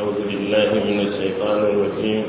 أعوذ بالله من الشيطان الرجيم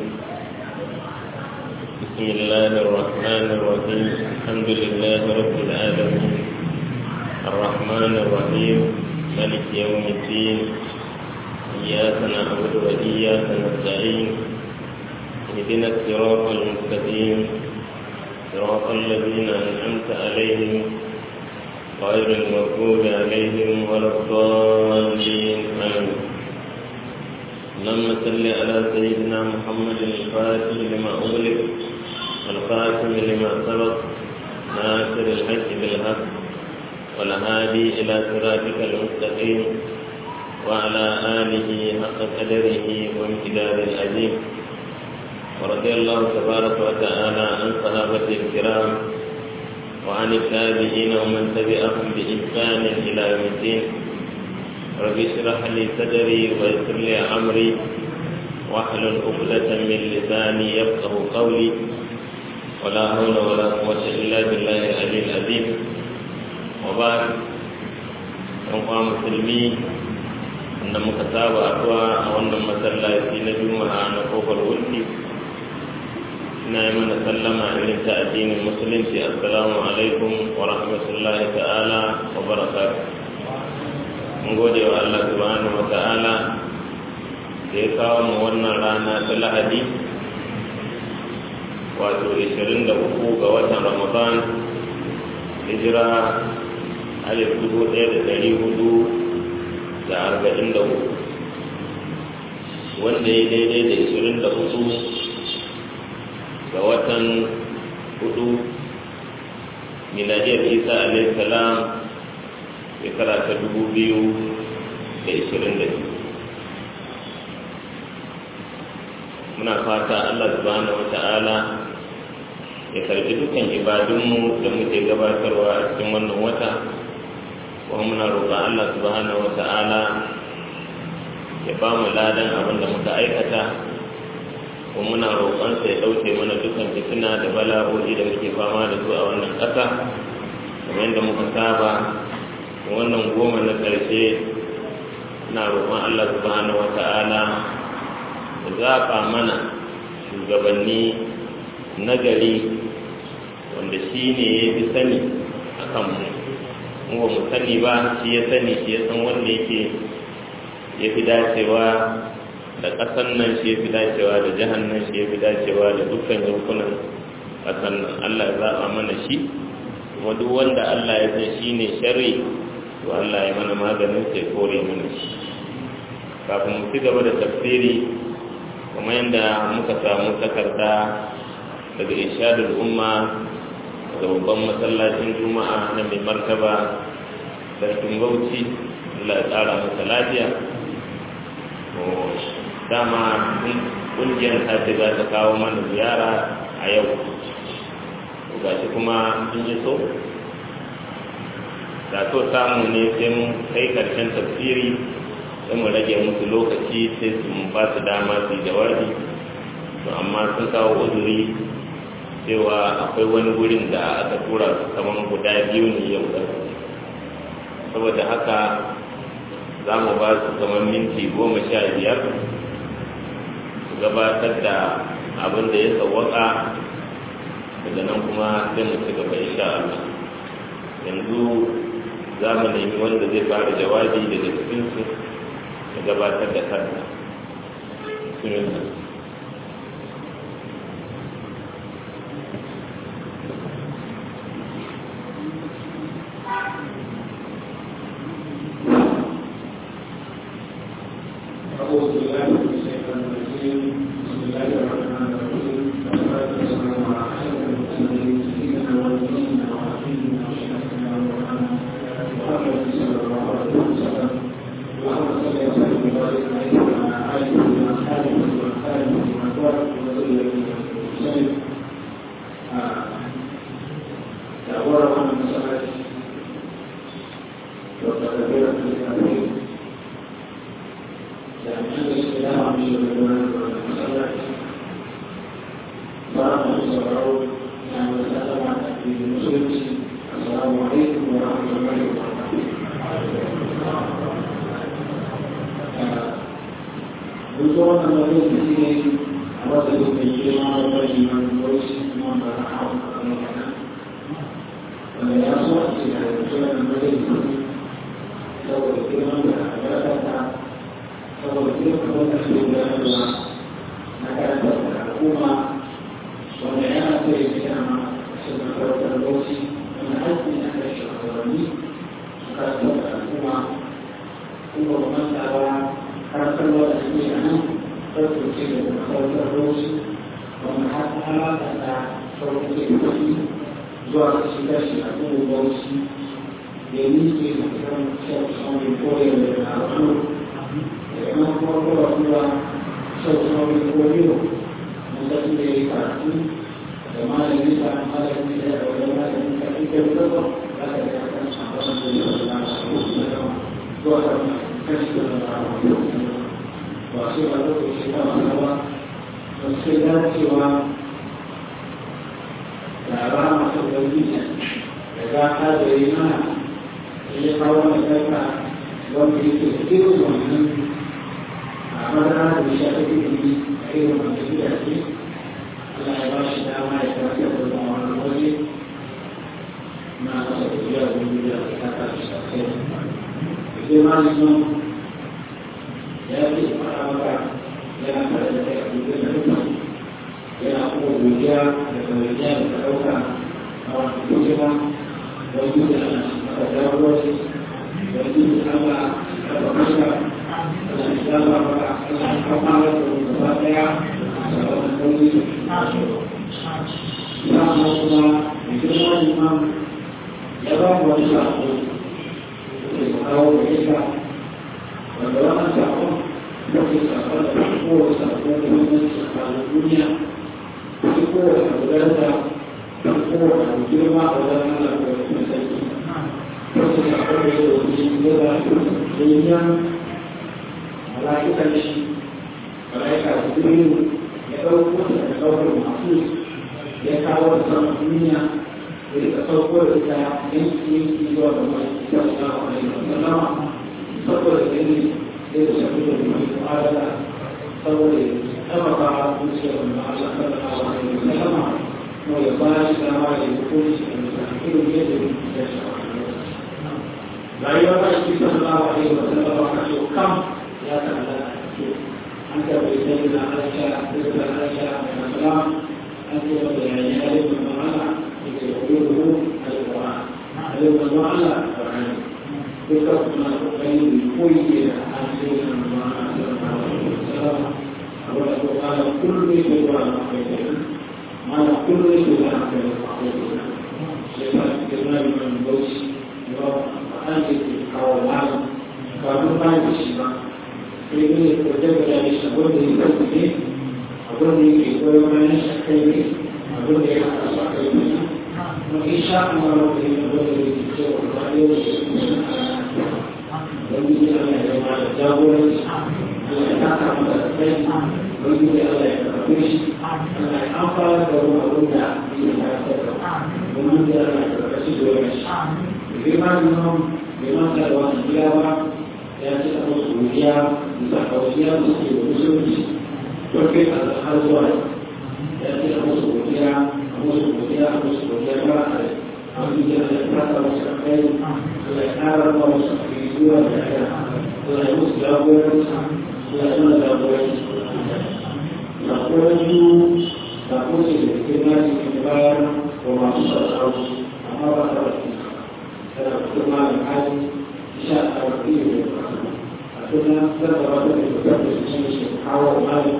بسم الله الرحمن الرحيم الحمد لله رب العالمين الرحمن الرحيم ملك يوم الدين إياك نعبد وإياك نستعين اهدنا الصراط المستقيم صراط الذين أنعمت عليهم غير المغضوب عليهم ولا الضالين آمين اللهم صل على سيدنا محمد الفاتح لما أغلق والخاتم لما سبق ناصر الحج بالحق والهادي إلى صراطك المستقيم وعلى آله حق قدره وامتداد العظيم ورضي الله تبارك وتعالى عن صحابة الكرام وعن التابعين ومن تبعهم بإحسان إلى يوم الدين رب اشرح لي صدري ويسر لي أمري واحلل عقدة من لساني يفقه قولي ولا حول ولا قوة إلا بالله العلي العظيم وبعد أنقى مسلمين wanda muka saba addu'a a wannan masallaci na juma'a na kofar wulki ina yi mana sallama irin ta addinin musulunci assalamu alaikum wa rahmatullahi ta'ala wa barakatuh mun gode wa Allah subhanahu wa ta'ala da ya kawo mu wannan rana ta lahadi wato 23 ga watan ramadan hijira alif dubu ɗaya da ɗari hudu da arba'in da hudu wanda ya daidai da ishirin da hudu ga watan hudu miladiyar isa alaihi salam shekara ta dubu biyu da ishirin da biyu muna fata allah subhanahu wa ta'ala ya karbi dukkan ibadunmu da muke gabatarwa a cikin wannan wata kuma muna roƙon Allah subhanahu wa ta'ala ya ba mu ladan abin da muka aikata kuma muna roƙon sa ya ɗauke mana dukkan fitina da bala'o'i da muke fama da su a wannan ƙasa kamar yadda muka saba wannan goma na ƙarshe na roƙon Allah subhanahu wa ta'ala ya zaɓa mana shugabanni nagari wanda shi ne ya fi sani a kanmu mu ba mu sani ba shi ya sani shi ya san wanda yake ya fi dacewa da ƙasan nan shi ya fi dacewa da jihar nan shi ya fi dacewa da dukkan yankunan ƙasan nan Allah ya zaɓa mana shi kuma duk wanda Allah ya san shi ne sharri to Allah ya mana maganin sai kore mana shi kafin mu ci gaba da tafsiri kuma yadda muka samu takarda daga ishadul umma da babban masallacin juma'a na mai martaba sarkin bauchi Allah ya tsara masa lafiya dama ƙungiyar ta ce za ta kawo mana ziyara a yau ga shi kuma sun yi so da so samu ne sai mun kai karshen tafsiri sai mu rage musu lokaci sai su ba su dama su yi jawabi to amma sun kawo uzuri cewa akwai wani wurin da aka tura su kamar guda biyu ne yau da saboda haka za mu ba su kamar minti goma sha biyar su gabatar da abin da ya sawwaka daga nan kuma sai mu ci gaba insha Allah yanzu za mu nemi wanda zai fara jawabi daga cikinsu ya gabatar da kansa أعوذ بالله من الشيطان الرجيم بسم الله الرحمن الرحيم والصلاة والسلام على أشرف المرسلين سيدنا ونبينا وحبيبنا وشفيعنا ومولانا محمد صلى الله عليه وسلم اللهم صل وسلم وبارك عليه وعلى آله وأصحابه وأصحابه وأزواجه وذريته وسلم تعبر عن المسألة وتكبيرة الكافرين dan Islam di dalam masalah para saudara yang bersama di Muslim. Assalamualaikum warahmatullahi wabarakatuh. duk wannan wani da shi ne a wata duk mai girma da bari man wasu kuma ba na hau a kan yana wanda ya so a ce da yanzu wannan bari saboda girman da albarkata saboda girman wanda su gudanarwa na karantar da al'umma wanda yana so ya gina ma su masarautar bauchi wanda haƙƙi na da shugabanni su karantar da al'umma kuma ba manta ba karantarwa da suke a nan farko ce da masarautar bauchi wanda har ta alaƙa da farko ce da kuɗi zuwa kashi kashi a kuma bauchi da yi ke da kiran shafin koyar da al'umma da kuma kuma kuma kuma shafin koyar mutum da ya yi karatu da malami da malami da ya ɗauki malami da ake da zaba za ka ga kan sabon da ya zama da su da zuwa da kashi da zama ba sai ba lokaci ta wani ba ba sai dacewa da rama ta ubangiji da gata da yi mana ya kawo mai karka wanda yake da irin wannan a madara da shi ake ilimi a irin wannan gidaje Allah ya ba shi dama ya karfe da zama wani waje na kasa tafiya da wani da ta kasa sosai sai ma liman ya ce fara maka yana tare da kai a dukkan da dukkan yana kuma godiya da kawaiya da ta ɗauka a wani hikima wani da ana maka jagoranci wani da Allah ya ba maka Allah ya zama maka Allah ya kama da gaba ɗaya a wani kawai Sama kuma girma imam ya ba mu wani sako da ya kawo da ita wanda wannan sakon mafi sakon da kowace sakon da wannan sakon duniya duk kowace abu daraja don kowace abu girma a wajen Allah ko da kuma sarki wasu sakon da ya dauki ya ba da yin mala'ikan shi mala'ika jibrilu ya ɗauko da ɗaukar masu ya kawo da sama duniya da ya sauko da ita yanki yanki zuwa da mai ita da wani sallama saboda gani da ya shafi da mai mu'adala saboda ya tabbata zuciyar da Allah sallallahu alaihi wa sallama ko ya ba shi dama da ya hukunci da mutum irin yadda ya shafi rayuwar da shi sallallahu alaihi wa sallama ka so kam ya ta'ala an karɓi sai da Aisha da Aisha da Salam أنت يعني ألف المعنى يقوله القرآن ألف المعنى القرآن بكرة ما تقيم كل عن سيدنا المعنى صلى الله عليه وسلم أولا قال كل سورة معقولة ما كل سورة معقولة لذلك كلمة من بوش وأنت أو العالم كانوا ما يشبه Ini kerja dari sebuah diri sendiri abin da yake koyo bayan shakai ne abin da ya haɗa su a kai ne kuma insha Allah da yake abin da yake cewa ba yau da su ne don yi Allah ya ba da jagoranci Allah ya taka masa da kai don yi Allah ya karɓe shi Allah ya amfana da wani abin da yake karɓar domin da Allah ya karɓe shi domin shi girma liman liman da wani gida ba ya ce a wasu godiya bisa kawaiya da suke da musulunci porque har zuwa ya ce a musu godiya a musu godiya a musu godiya ba a wani da ya fata wasu a kai Allah ya ƙara ba wasu a kai zuwa da ya Allah ya musu jagoranci Allah ya nuna jagoranci jagoranci da kuma ce da ke na cikin bayar wa masu sarrafa amma ba ta wasu tana kuma da hali sha a wani da ya a tuna zarra ba da da su ne shi kawo hali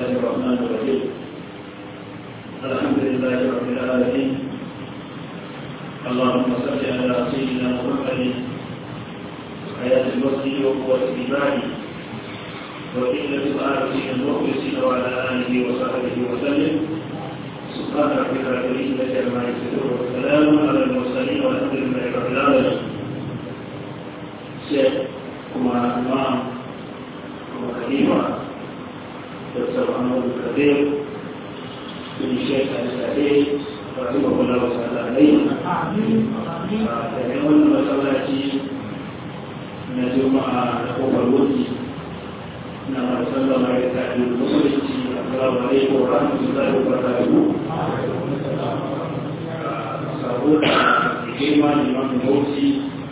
الله الرحمن الرحيم الحمد لله رب العالمين اللهم صل على سيدنا محمد حياة الوصي وقوة الإيمان وقلة الآلة المخلصين وعلى آله وصحبه وسلم سبحان ربك رب العزة عما يصفون وسلام على المرسلين والحمد لله رب العالمين شيخ كما إمام كما خليفة دكتور محمد الكبير بن الشيخ السعيد رحمه الله تعالى عليه daga wannan masallaci na juma'a da kofar wuce na sallama ya tafi musulunci assalamu alaikum wa rahmatullahi wa barakatuhu sabo da girma liman motsi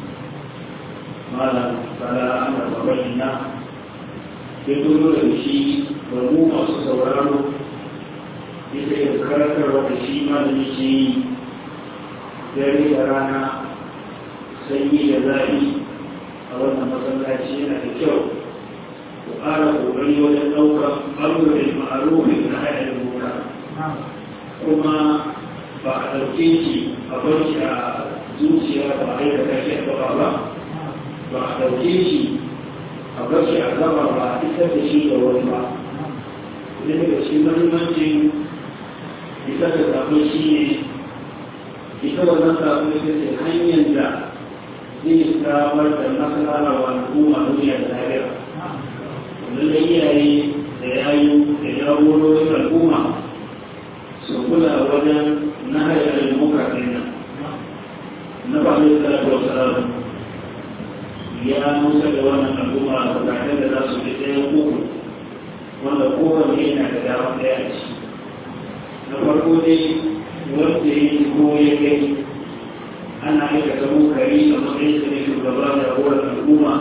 malam bala amur babban na ya dole da shi da mu masu sauraro ita yin karatarwa da shi malami ke yi dare da rana sanyi da zafi a wannan masallaci yana da kyau ku ƙara ƙoƙari wajen ɗaukar ɓangaren ma'arufin na haɗin muka kuma ba a ɗauke shi a barci a zuciya ba a aikata shi a gaba ba ba a ɗauke shi a barci a gaba ba a isar da shi ga wani ba idan daga cikin mahimmancin isar da sabon shi ne ita wannan sabon ita ce hanyar da zai samar da masana wa al'umma duniya da lahira wanda iyaye da yayu da jagororin al'umma su kula wajen nahari al-muka nan na ba mai salatu wa salam ya musa da wannan al'umma bukatun da za su fi ɗaya uku wanda kowanne yana da dama ɗaya a ciki na farko dai wanda ya yi ko ya gani ana aikata munkari a matsayin sa ne shugaba da horar al'umma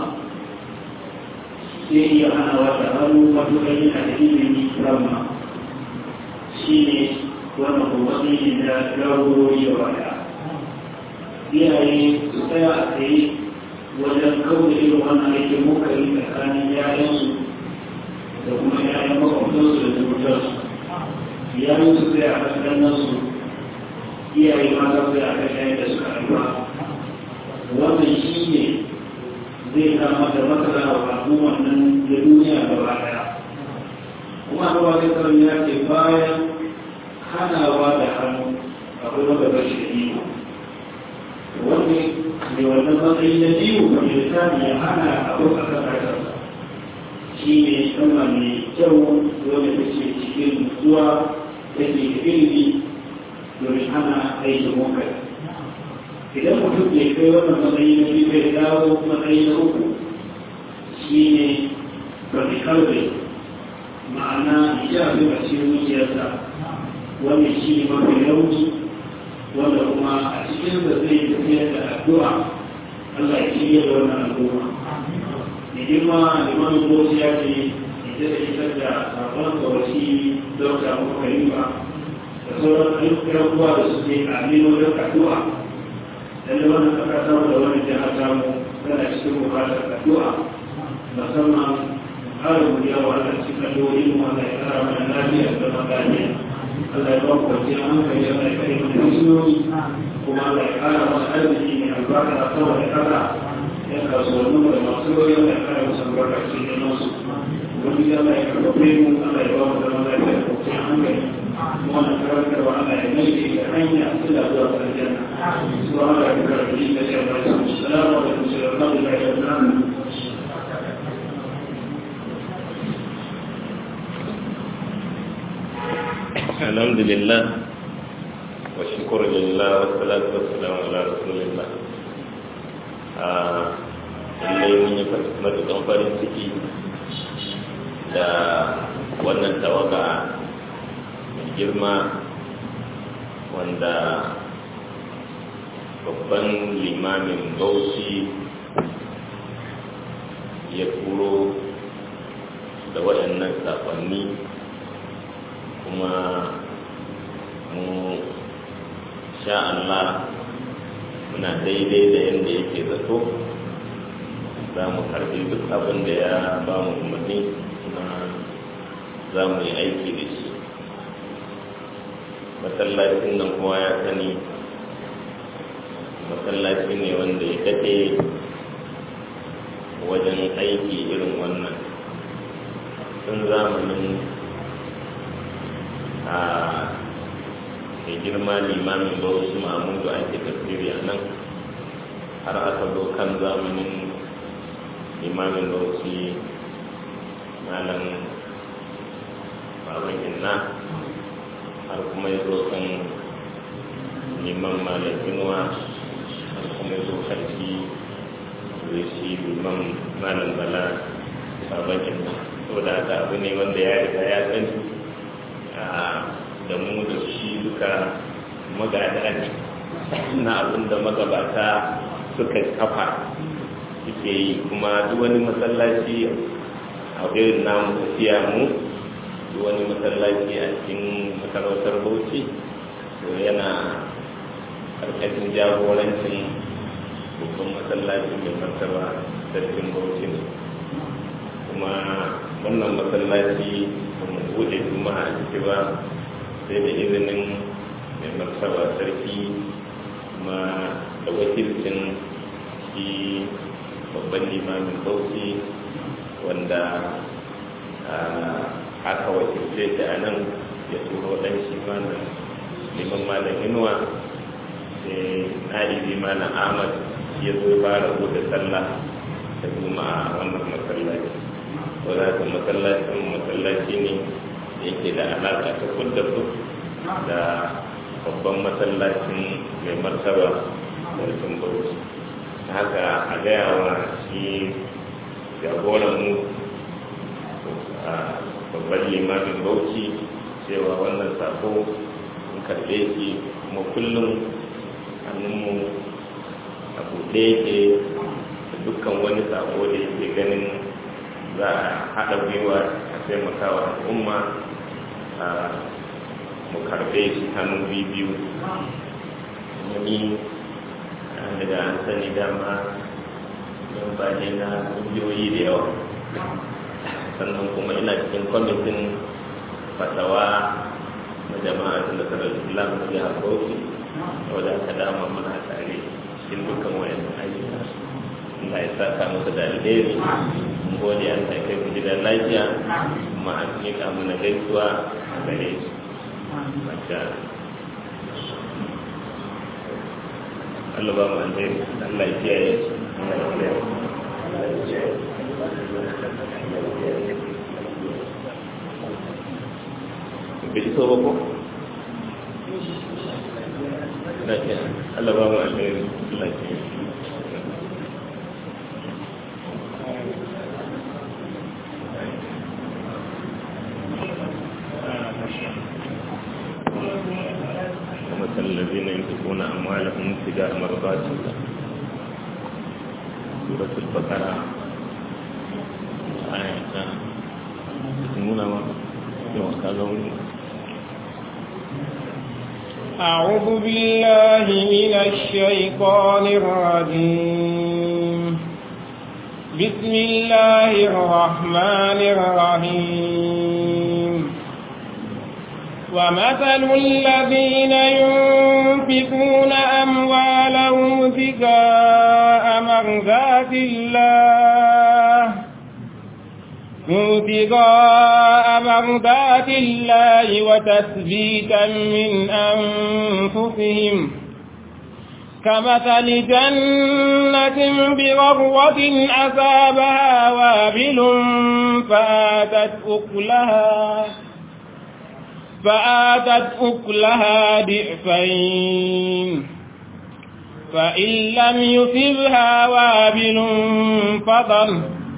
sai iya hana wata hannu matuƙar yana da ilimi ramma shi ne wannan kowace ne da jagorori da wata iyaye su tsaya a tsaye wajen kawai irin wannan aikin munkari tsakanin yayansu da kuma yayan makwabtansu da zubutarsu yayin su tsaya a kan su iyaye mata sai aka shayar da suka haifa wannan shi ne zai kama da matsala wa al'ummar nan da duniya gaba daya kuma da wani karin ya ce bayan hanawa da hannu akwai wanda ba shi da iko wanda mai wannan matsayi na biyu ga mai sani ya hana abu a kan kasarsa shi ne sama mai kyau wanda ta ce cikin zuwa take da ilimi domin hana aikin munkar idan mutum bai kai wannan matsayi na biyu bai dawo matsayi na uku shi ne bari kalbe ma'ana ya fi a cikin zuciyarsa wanda shi ne mafi rauni wanda kuma a cikin da zai tafiyar da addu'a Allah ya shirya da wannan al'umma da girma limanin bosi ya ce ita da ita da sabon kawai dauka kuma kalima da sauran ayyukan kuwa da suke amino da addu'a lalle wannan aka samu da wani jihar samu tana cikin bukatar addu'a musamman ƙarin godiya wa Allah cikin addu'o'in mu Allah ya kara mana lafiya da zama lafiya Allah ya ba ku kwanciyar hankali Allah ya kare mana hanyoyi kuma Allah ya kara mana arziki mai albarka a sama da kasa ya kasuwannin da masu yoyi Allah ya kara musu albarka cikin nasu wani Allah ya karɓe mu Allah ya ba mu zama lafiya da kwanciyar hankali wannan karantarwa Allah ya mai da hanya ila zuwa aljanna سبحان ربك رب العزة عما يصفون السلام عليكم ورحمة الله وبركاته الحمد لله والشكر لله والصلاة والسلام على رسول الله lallai mun yi matukan farin ciki da wannan tawaga mai girma wanda babban limamin bauchi ya turo da waɗannan saƙonni kuma mu sha Allah muna daidai da yadda yake zato za mu karbi duk abin da ya ba mu umarni na za mu yi aiki da shi masallacin nan kowa ya sani masallaci ne wanda ya daɗe wajen aiki irin wannan tun zamanin a mai girma limamin bauchi mamudu ake tafsiri a nan har aka zo kan zamanin limamin bauchi malam baban inna har kuma ya zo kan liman malam inuwa har kuma ya zo karfi zai shi liman malam bala baban inna saboda haka abu ne wanda ya riga ya sani da mu da shi duka magada ne na abin da magabata suka kafa suke yi kuma duk wani masallaci a irin namu tafiya mu duk wani masallaci a cikin masarautar bauchi to yana karkashin jagorancin babban masallacin mai martaba sarkin bauchi ne kuma wannan masallaci ba mu bude juma'a a ciki ba sai da izinin mai martaba sarki kuma da wakilcin shi babban limamin bauchi wanda aka wakilce shi a nan ya turo dan shi malam liman malam inuwa sai na'ibi malam ahmad ya zo fara bude sallah da juma'a a wannan masallaci wadda haka masallacin masallaci ne yake da alaƙa ta kudda da babban masallacin mai martaba sarkin bauchi haka a gaya wa shi jagoran mu a babban limamin bauchi cewa wannan sako in karɓe shi kuma kullum hannunmu a buɗe yake da dukkan wani sako da yake ganin za a haɗa gwiwa a taimakawa al'umma a mu karɓe shi hannu biyu wani daga an sani dama don ba ne na ƙungiyoyi da yawa sannan kuma ina cikin kwamitin fatawa na jama'a da nasarar islam na jihar bauchi wadda aka dama muna tare cikin dukkan wayan ayyuka Allah ya saka musu da alheri mun gode an ta kai gidan lafiya kuma an miƙa mana gaisuwa a gare su masha Allah ba mu alheri Allah ya kiyaye Allah ya kiyaye bai so ba ko Allah ba mu alheri Allah ya kiyaye ومثل الذين ينفقون أموالهم ابتغاء مرضات الله سورة البقرة آية تسمونا ما يوم كذا أعوذ بالله من الشيطان الرجيم بسم الله الرحمن الرحيم ومثل الذين ينفقون أموالهم ابتغاء مرضات الله ابتغاء مرضات الله وتثبيتا من أنفسهم كمثل جنة برغوة أصابها وابل فآتت أكلها فآتت أكلها ضعفين فإن لم يصبها وابل فضل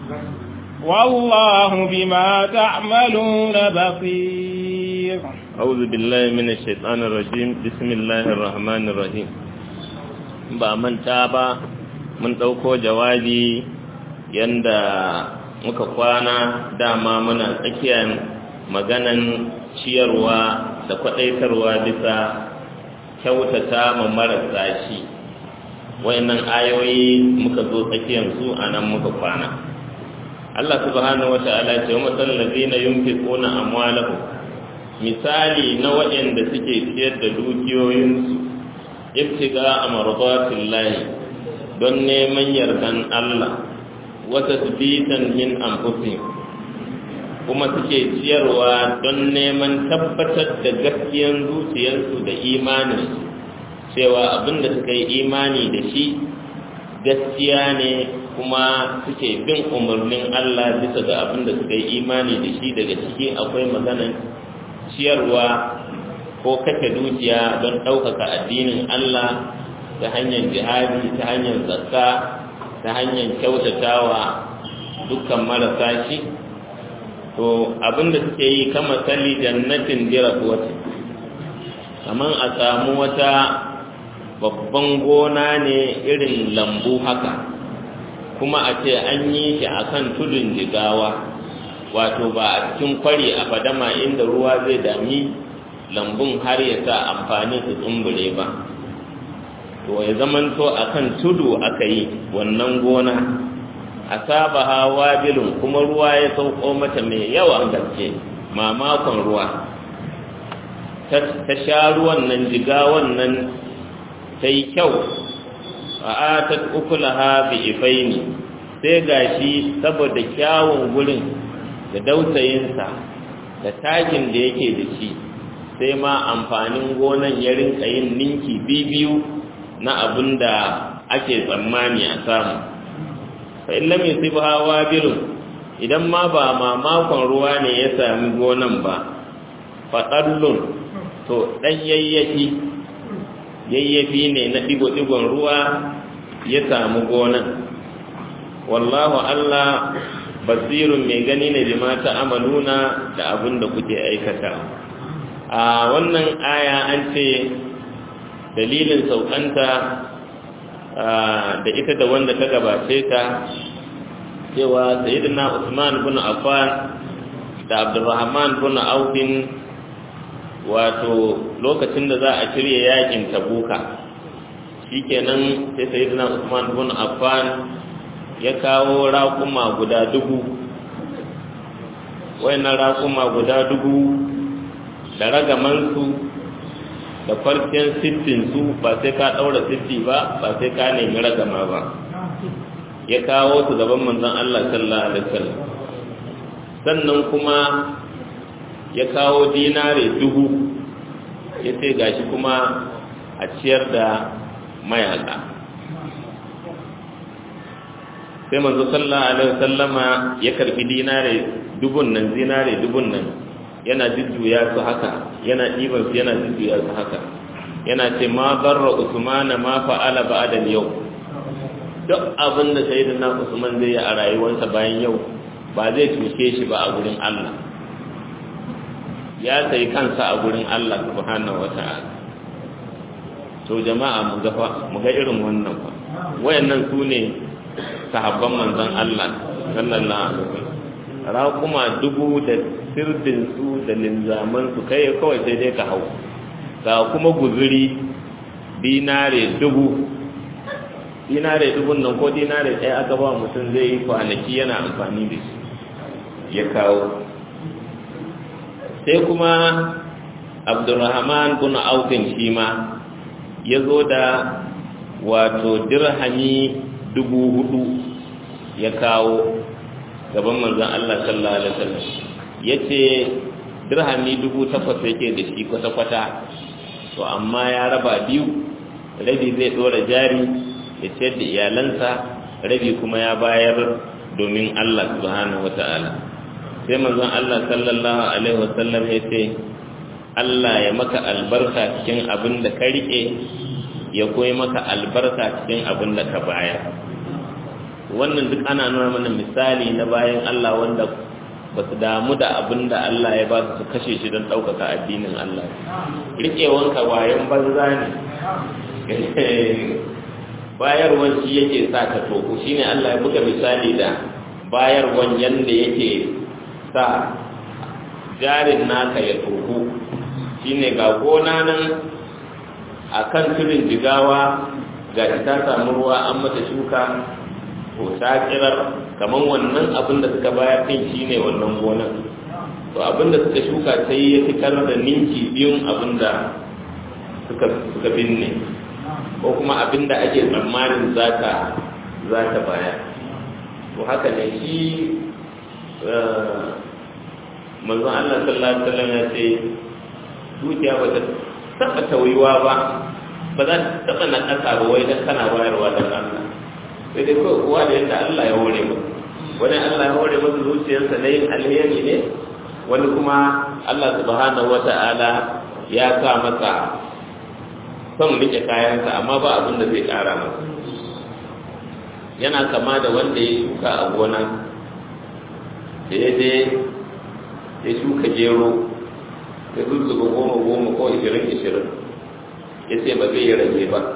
والله بما تعملون بصير أعوذ بالله من الشيطان الرجيم بسم الله الرحمن الرحيم ba manta ba mun ɗauko jawabi yanda muka kwana dama muna tsakiyar maganan ciyarwa da kwaɗaitarwa bisa kyautata ma marasa shi wayannan ayoyi muka zo tsakiyar su a nan muka kwana Allah subhanahu wa ta'ala ce wa masallazina yunfiquna amwalahum misali na waɗanda suke ciyar da dukiyoyinsu ibtiga amradatillahi don neman yardan Allah wa tasbitan min anfusihim kuma suke ciyarwa don neman tabbatar da gaskiyan zuciyarsu da imaninsu cewa abinda suka yi imani da shi gaskiya ne kuma suke bin umarnin Allah bisa ga abinda suka yi imani da shi daga ciki akwai maganan ciyarwa ko kashe dukiya don ɗaukaka addinin Allah ta hanyar jihadi ta hanyar zakka ta hanyar kyautatawa dukkan marasa shi to abinda suke yi kama salli jannatin diratuwata kamar a samu wata babban gona ne irin lambu haka kuma a ce an yi shi a kan tudun jigawa wato ba a cikin kwari a fadama inda ruwa zai dami lambun har ya sa amfani su tsumbure ba to ya zamanto a kan tudu aka yi wannan gona a saba hawa bilin kuma ruwa ya sauko mata mai yawan gaske mamakon ruwa ta sha ruwan nan jiga wannan ta yi kyau a atat ukulaha bi ifaini sai gashi saboda kyawun gurin da dautayinsa da takin da yake da shi sai ma amfanin gonan ya rinka yin ninki biyu na abin da ake tsammani a samu fa in lam yusibha wabilun idan ma ba mamakon ruwa ne ya sami gonan ba fa qallun to dan yayyafi yayyafi ne na digo digon ruwa ya samu gonan wallahu Allah basirun mai gani ne bi mata amaluna da abin da kuke aikata a wannan aya an ce dalilin saukanta da ita da wanda ta gabace ta cewa sayyidina Usman bin Affan da Abdurrahman bin Auf wato lokacin da za a shirya yakin Tabuka shikenan sai sayyidina Usman bin Affan ya kawo raƙuma guda dubu wayannan raƙuma guda dubu da ragamansu da farkon sittinsu ba sai ka ɗaura sitti ba ba sai ka nemi ragama ba ya kawo su gaban manzon Allah sallallahu alaihi wasallam sannan kuma ya kawo dinare dubu ya ce gashi kuma a ciyar da mayaka sai manzo sallallahu alaihi wasallama ya karbi dinare dubun nan dinare dubun nan yana jujjuya su haka yana ɗiban su yana jujjuya su haka yana ce ma barra usmana ma fa'ala ba'da yau duk abin da sayyidina usman zai yi a rayuwarsa bayan yau ba zai cuce shi ba a gurin Allah ya sai kansa a gurin Allah subhanahu wata'ala to jama'a mu ga mu ga irin wannan fa wayannan su ne sahabban manzon Allah sallallahu alaihi wasallam raƙuma dubu da sirdinsu da linzamansu kai kawai sai dai ka hau ga kuma guzuri dinare dubu dinare dubun nan ko dinare ɗaya aka ba mutum zai yi kwanaki yana amfani da shi ya kawo sai kuma abdurrahman bin aufin shi ma ya zo da wato dirhami dubu hudu ya kawo gaban manzon Allah sallallahu alaihi wasallam yace dirhami dubu takwas yake da shi kwata-kwata to amma ya raba biyu rabi zai dora jari ya ciyar da iyalansa rabi kuma ya bayar domin Allah subhanahu wata'ala sai manzon Allah sallallahu alaihi wasallam ya ce Allah ya maka albarka cikin abin da ka rike ya koyi maka albarka cikin abin da ka bayar wannan duk ana nuna mana misali na bayan Allah wanda ba su damu da abin da Allah ya ba su kashe shi don ɗaukaka addinin Allah riƙewanka wayan banza ne bayarwan shi yake sa ka toko shi ne Allah ya buga misali da bayarwan yadda yake sa jarin naka ya toko shi ne ga gona nan a kan tudun jigawa ga ta samu ruwa an mata shuka ko ta kirar kamar wannan abin da suka bayar din shine wannan gonan to abin da suka shuka sai ya fitar da ninki biyun abin da suka suka binne ko kuma abin da ake tsammanin za ta za ta bayar to haka ne shi manzon Allah sallallahu alaihi wasallam ya ce dukiya ba ta taba tawiwa ba ba za ta taba na kasa ba wai dan kana bayarwa dan Allah sai dai kawai kowa da yadda Allah ya hore mu wani Allah ya hore masa zuciyarsa na yin alheri ne wani kuma Allah subhanahu wata'ala ya sa masa son rike kayansa amma ba abin da zai kara masa yana kama da wanda ya shuka a gona da ya je ya shuka gero ya zuzzuba goma goma ko ishirin ishirin ya ce ba zai yi rage ba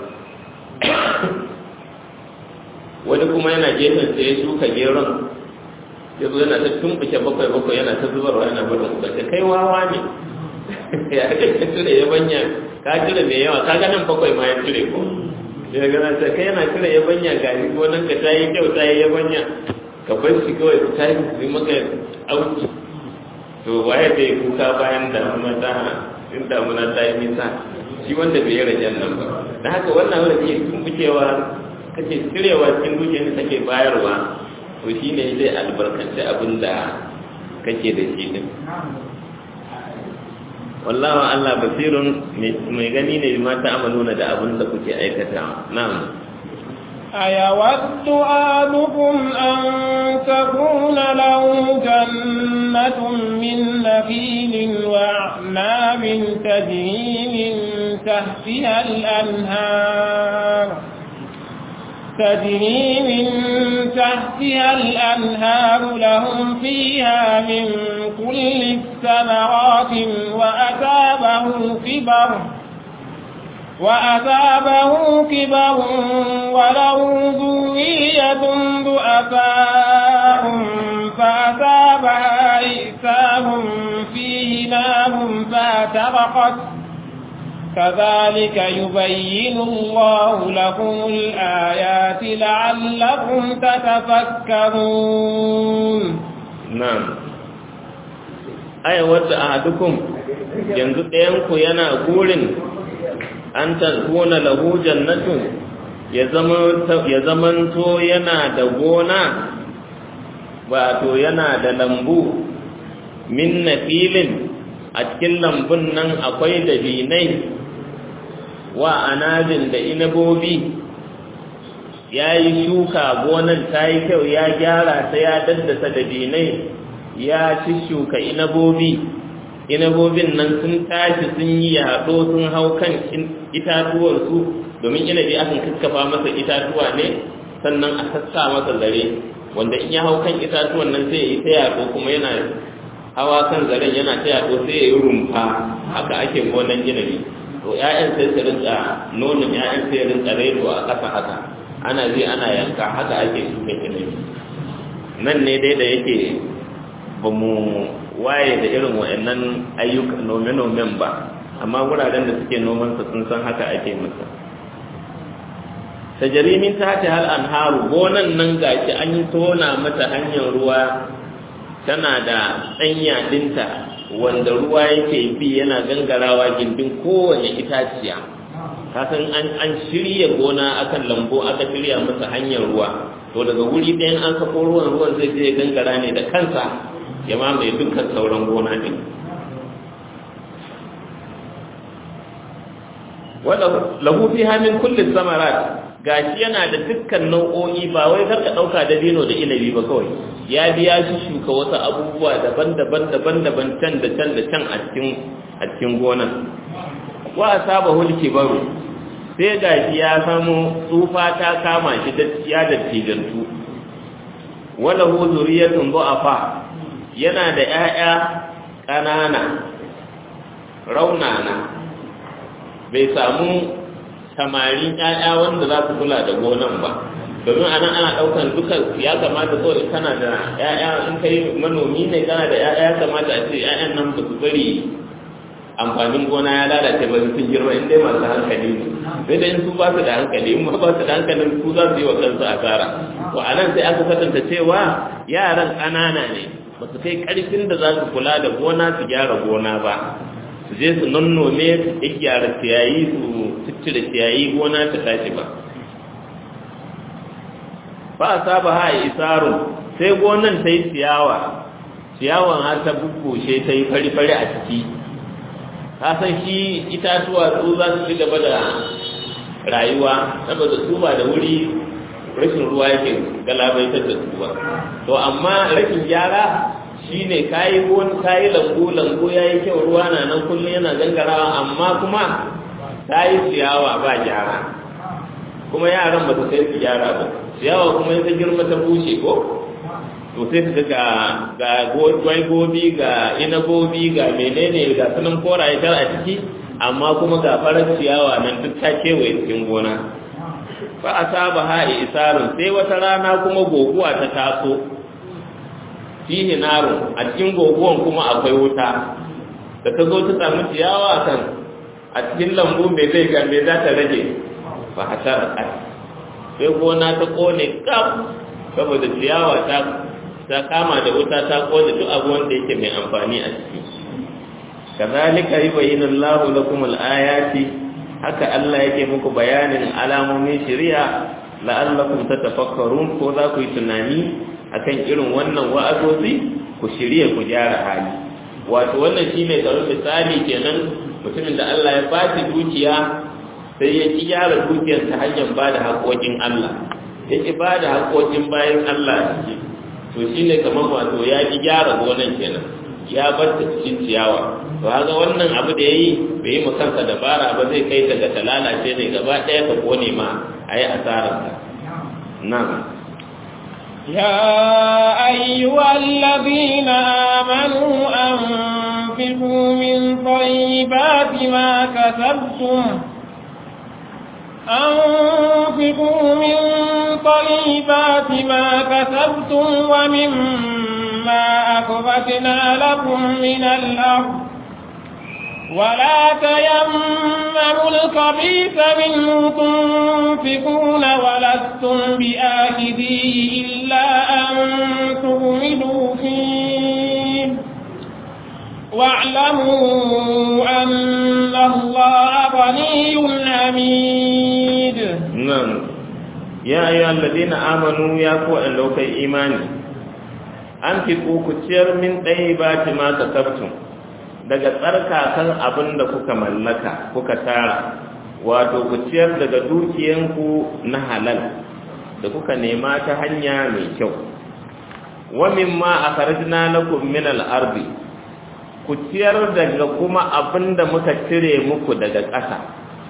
wani kuma yana gefen sai ya shuka geron ya zo yana ta tumbuke bakwai bakwai yana ta zubarwa yana barin ubace kai wawa ne ya ka cire ya banya ka cire mai yawa ka ganin bakwai ma ya cire ko ya gana ta kai yana cire ya banya ga ni gonan ka ta yi kyau ta yi ya banya ka bar shi kawai ta yi su maka auki to waye da ya kuka bayan damuna ta in damuna ta yi nisa shi wanda bai yi rajen nan ba da haka wannan wanda ke tumbukewa kake cirewa cikin dukiyar da take bayarwa to shi ne zai albarkanci abin da kake da shi din wallahu Allah basirun mai gani ne ma ta amaluna da abin da kuke aikata na'am أيود أحدكم أن تكون له جنة من نخيل وأعناب تجري من تحتها الأنهار تجري من تحتها الأنهار لهم فيها من كل الثمرات وأتابه كبر وأتابه كبر وله ذرية ضعفاء فأتابها إئسام فيه نار فاعترقت كذلك يبين الله لكم الآيات لعلكم تتفكرون نعم أي ود أحدكم yanzu ɗayanku yana gurin an tarkuna lahu jannatu ya zamanto yana da gona wato yana da lambu min na filin a cikin lambun nan akwai dabinai wa anabin da inabobi ya yi shuka gonan ta yi kyau ya gyara ta ya daddasa dabinai ya ci shuka inabobi inabobin nan sun tashi sun yi yaɗo sun hau kan itatuwarsu domin inabi akan kakkafa masa itatuwa ne sannan a sassa masa zare wanda in ya hau kan itatuwan nan sai ya yi ta yaɗo kuma yana hawa kan zaren yana ta yaɗo sai ya yi rumfa haka ake gonan inabi to ƴaƴan sai su rinka nonon ƴaƴan sai ya rinka rero a ƙasa haka ana zai ana yanka haka ake shuka inabi nan ne dai da yake ba mu waye da irin wa'annan ayyuka nome-nomen ba amma wuraren da suke nomansa sun san haka ake masa tajarimin ta ce hal anharu gonan nan gashi an yi tona mata hanyar ruwa tana da tsanya dinta wanda ruwa yake bi yana gangarawa gindin kowane itaciya kasan an an shirya gona akan lambu aka shirya masa hanyar ruwa to daga wuri ɗayan an sako ruwan ruwan zai je gangara ne da kansa ya mamaye dukkan sauran gona ɗin wadda lahu fi hamin kullum samarat gashi yana da dukkan nau'o'i ba wai karka ɗauka da dino da inabi ba kawai ya biya shi shuka wasu abubuwa daban-daban daban-daban can da can da can a cikin a cikin gonan wa asaba hulki baro sai gashi ya samu tsufa ta kama shi da ya da tijantu wala hu zuriyatun du'afa yana da ‘ya'ya ƙanana raunana bai samu samarin ‘ya'ya wanda za su kula da gonan ba domin anan ana ɗaukan duka ya kamata so in kana da ‘ya'ya in kai manomi ne kana da ‘ya'ya ya kamata a ce ‘ya'yan nan ba su bari amfanin gona ya lalace ba sun girma in dai masu hankali ne sai da in su ba su da hankali in ba su da hankalin su za su yi wa kansu asara to a nan sai aka kwatanta cewa yaran ƙanana ne ba su kai ƙarfin da za su kula da gona su gyara gona ba su je su nonnome su gyara ciyayi su ciccire ciyayi gona ta tashi ba ba a saba ha isarun sai gonan ta yi ciyawa ciyawan har ta bubbushe ta yi fari-fari a ciki ka san shi itatuwa su za su ci gaba da rayuwa saboda su ba da wuri rashin ruwa yake galabaitar da su ba to amma rashin gyara shine kayi wani kayi lambu lambu yayi kyau ruwa na nan kullum yana gangarawa amma kuma kayi ciyawa ba gyara kuma yaran ba su kai su gyara ba ciyawa kuma ya girma ta bushe ko to sai su ga ga gwaigobi ga inagobi ga menene ga sunan koraye tar a ciki amma kuma ga farar ciyawa nan duk ta kewaye cikin gona fa asaba ha isarun sai wata rana kuma goguwa ta taso fihi narun a cikin goguwan kuma akwai wuta da ta zo ta samu ciyawa kan a cikin lambu mai zai ga me za ta rage fa hasar sai gona ta kone kaf saboda ciyawa ta ta kama da wuta ta kone duk abu wanda yake mai amfani a ciki kazalika yubayyinu Allahu lakum al-ayati haka Allah yake muku bayanin alamomin shari'a la'allakum tatafakkarun ko za ku yi tunani akan irin wannan wa'azozi ku shirye ku gyara hali wato wannan shine karin misali kenan mutumin da Allah ya ba shi dukiya sai ya ki gyara dukiyar ta hanyar ba da haƙoƙin Allah ya ki ba da haƙoƙin bayan Allah a ciki to shine kamar wato ya ki gyara gonan kenan ya bar ta cikin ciyawa to haka wannan abu da yayi bai yi kansa dabara ba zai kai daga ta lalace ne gaba ɗaya ka kone ma a yi asararsa nan يا أيها الذين آمنوا أنفقوا من طيبات ما كسبتم أنفقوا من طيبات ما كسبتم ومما أخرجنا لكم من الأرض ولا تيمموا الخبيث منه تنفقون ولستم بآخذيه إلا أن تغمدوا فيه واعلموا أن الله غني حميد نعم يا أيها الذين آمنوا يا قوة لو كي إيماني أنفقوا كتير من طيبات ما كسبتم daga tsarkakan abin da kuka mallaka kuka tara wato ku ciyar daga dukiyanku na halal da kuka nema ta hanya mai kyau wa mimma akhrajna lakum min al-ardi ku ciyar daga kuma abin da muka cire muku daga ƙasa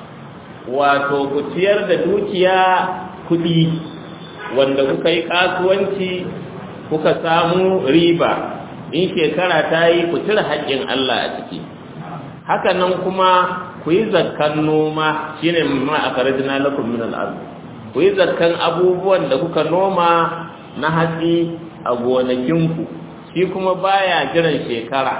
wato ku ciyar da dukiya kuɗi wanda kuka yi kasuwanci kuka samu riba in shekara ta yi ku cire haƙƙin Allah a ciki haka nan kuma ku yi zakkan noma shine ma a karajina lakum min al ku yi zakkan abubuwan da kuka noma na hatsi a gonakinku shi kuma baya jiran shekara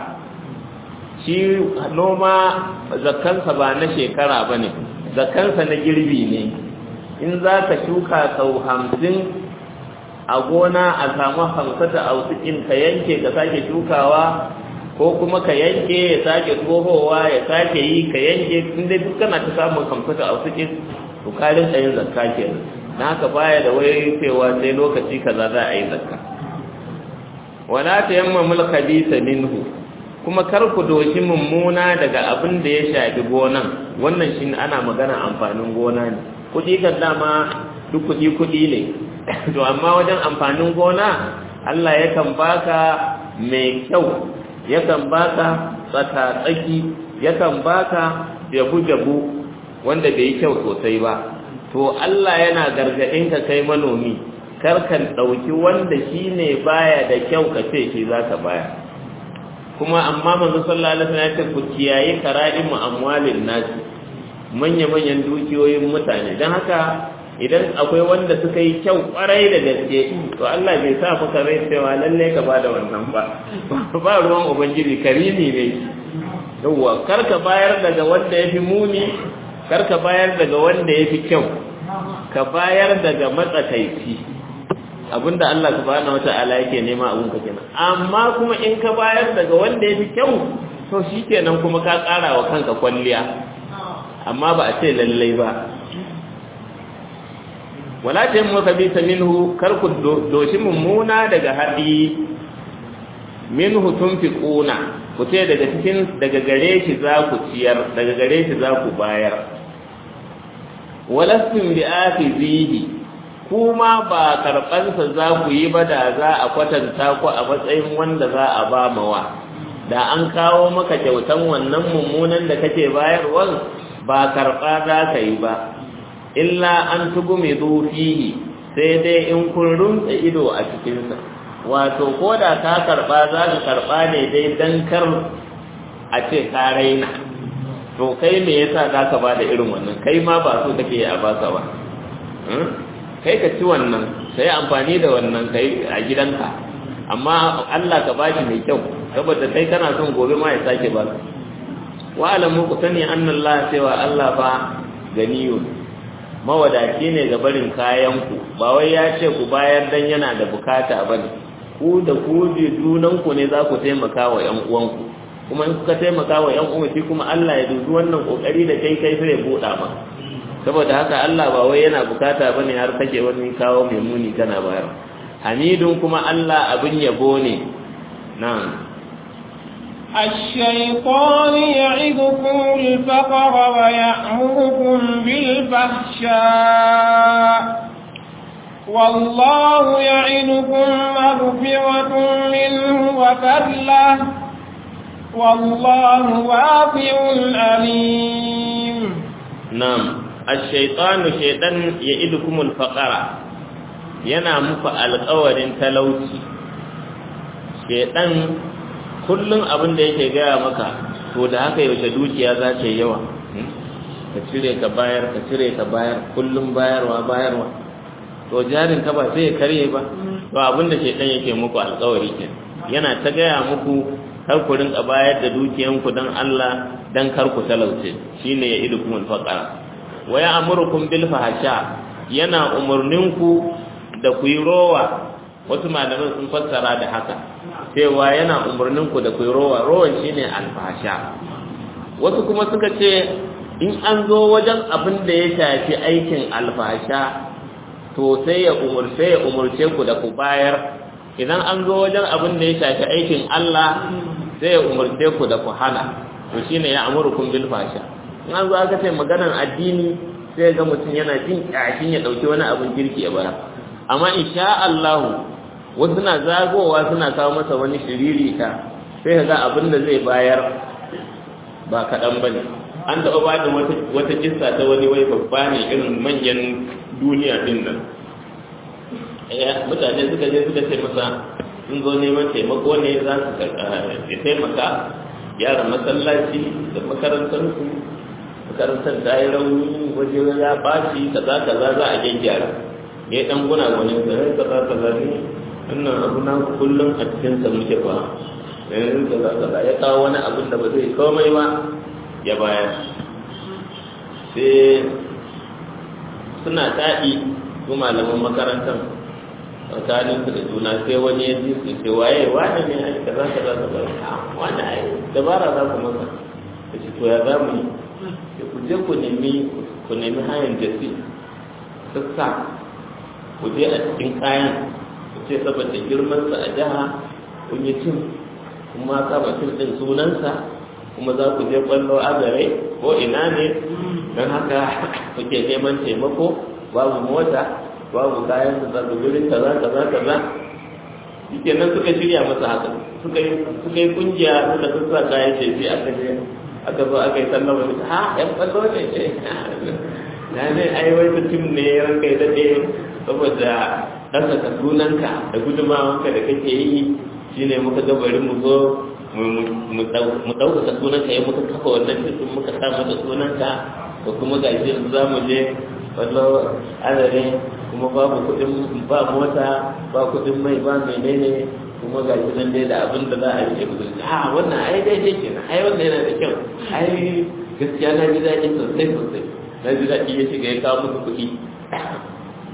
shi noma zakkansa ba na shekara ba ne zakkansa na girbi ne in za ka shuka sau hamsin a gona a samu hamsata a wutsikin ka yanke ka sake shukawa ko kuma ka yanke ya sake tsohowa ya sake yi ka yanke inda duk kana ta samun hamsata a wutsikin to karin yin zakka kenan na haka baya da wai cewa sai lokaci kaza za a yi zakka wala ta yamma mulka bisa minhu kuma kar ku doshi mummuna daga abin da ya shafi gonan wannan shi ana magana amfanin gona ne kuɗi kan dama duk kuɗi kuɗi ne to amma wajen amfanin gona Allah yakan baka mai kyau yakan baka tsaka-tsaki yakan baka jabu-jabu wanda bai kyau sosai ba to Allah yana gargaɗin ka kai manomi karkan ɗauki wanda shi ne baya da kyau ka ce shi za ka baya kuma amma manzo sallallahu alaihi wasallam ya ce ku kiyaye kara'imu amwalin nasi manya-manyan dukiyoyin mutane don haka idan akwai wanda suka yi kyau kwarai da gaske to Allah bai sa maka rai cewa lalle ka bada wannan ba ba ruwan ubangiji karimi ne yawwa kar ka bayar daga wanda yafi muni kar ka bayar daga wanda yafi kyau ka bayar daga matsakaici abinda Allah subhanahu wata'ala yake nema abun ka kenan amma kuma in ka bayar daga wanda ya fi kyau to shikenan kuma ka ƙara wa kanka kwalliya amma ba a ce lallai ba wala ta yin maka bisa minhu kar ku doshi mummuna daga haɗi minhu tun fi ƙuna ku ce daga cikin daga gare shi za ku ciyar daga gare shi za ku bayar walastin bi afizihi kuma ba karɓansa za ku yi ba da za a kwatanta ku a matsayin wanda za a ba mawa da an kawo maka kyautan wannan mummunan da kake bayarwar ba karɓa za ka yi ba illa an tugu mai fihi sai dai in kun rumtsa ido a cikinsa wato ko da ka karɓa za ka karɓa ne dai don kar a ce ka raina to kai me yasa za ka ba da irin wannan kai ma ba so kake a baka ba kai ka ci wannan ka yi amfani da wannan kai a gidanka amma Allah ka bashi mai kyau saboda kai kana son gobe ma ya sake ba wa alamu ku sani annallah cewa Allah fa ganiyo mawadaci ne ga barin kayan ku ba wai ya ce ku bayar dan yana da bukata bane ku da ku junan ku ne za ku taimaka wa ƴan uwanku kuma in kuka taimaka wa ƴan uwa shi kuma Allah ya dubi wannan kokari da kai kai sai ya buɗa ma saboda haka Allah ba wai yana bukata bane har kake wani kawo mai muni kana bayar hamidun kuma Allah abin yabo ne na'am الشيطان يعدكم الفقر ويأمركم بالفحشاء والله يعدكم مغفرة منه وفضله والله واسع عليم نعم الشيطان شيطان يعدكم الفقر yana muku alƙawarin talauci shedan kullum abin da yake gaya maka to da haka yaushe dukiya za ta yi yawa ka cire ka bayar ka cire ka bayar kullum bayarwa bayarwa to jarin ka ba sai ya karye ba to abin da shedan yake muku alƙawari ke yana ta gaya muku kar ku rinka bayar da dukiyanku don Allah dan kar ku talauce shine ya idukum alfaqara wa ya'murukum bil fahsha yana umurninku da ku yi rowa wasu malaman sun fassara da haka cewa yana umurninku da ku yi rowa rowan shine alfasha wasu kuma suka ce in an zo wajen abin da ya shafi aikin alfasha to sai ya umurce ya umurce ku da ku bayar idan an zo wajen abin da ya shafi aikin Allah sai ya umurce ku da ku hana to shine ya amurukum bil fasha in an zo aka ce maganar addini sai ga mutum yana jin kyashin ya dauki wani abin kirki ya bayar amma insha Allah wasu na zagowa suna kawo masa wani shiriri ta sai ka ga abin da zai bayar ba kaɗan ba ne an taɓa ba da wata kissa ta wani wai babba ne irin manyan duniya din nan mutane suka je suka ce masa sun zo neman taimako ne za su taimaka yaran masallaci da makarantarsu makarantar ta yi rauni waje ya ɓaci kaza kaza za a gyaggyara ya dan guna wani da ya kaza kaza ne wannan abu na kullum a cikin sa muke fa yanzu kaza kaza ya kawo wani abin da ba zai komai ba ya bayar sai suna taɗi su malaman makarantar tsakanin su da juna sai wani ya ji su ce waye wani ne ai kaza kaza kaza wani ai dabara za ku masa da shi to ya za mu yi ku je ku nemi ku nemi hayan jasi sassa ku je a cikin kayan ku ce saboda girmansa a jiha kun yi cin kuma saba cin ɗin sunansa kuma za ku je kwallo azare ko ina ne don haka kuke neman taimako babu mota babu kayan da za ku gurin kaza kaza kaza shike nan suka shirya masa haka suka yi suka yi kungiya suka sassa kayan jefi aka je aka zo aka yi sallama da ha yan kwallo ne ce na ne ai wai tim ne ranka ya daɗe saboda ɗaukaka sunanka da gudumawanka da kake yi shine muka ga bari mu zo mu ɗaukaka sunanka ya muka kafa wannan cikin muka sa mata sunanka da kuma ga shi za mu je wallo azare kuma babu kuɗin ba mota ba kuɗin mai ba menene kuma ga shi nan dai da abin da za a yi musu a wannan ai daidai kenan ai wannan yana da kyau ai gaskiya na ji daɗi sosai sosai na ji daɗi ya shiga ya kawo musu kuɗi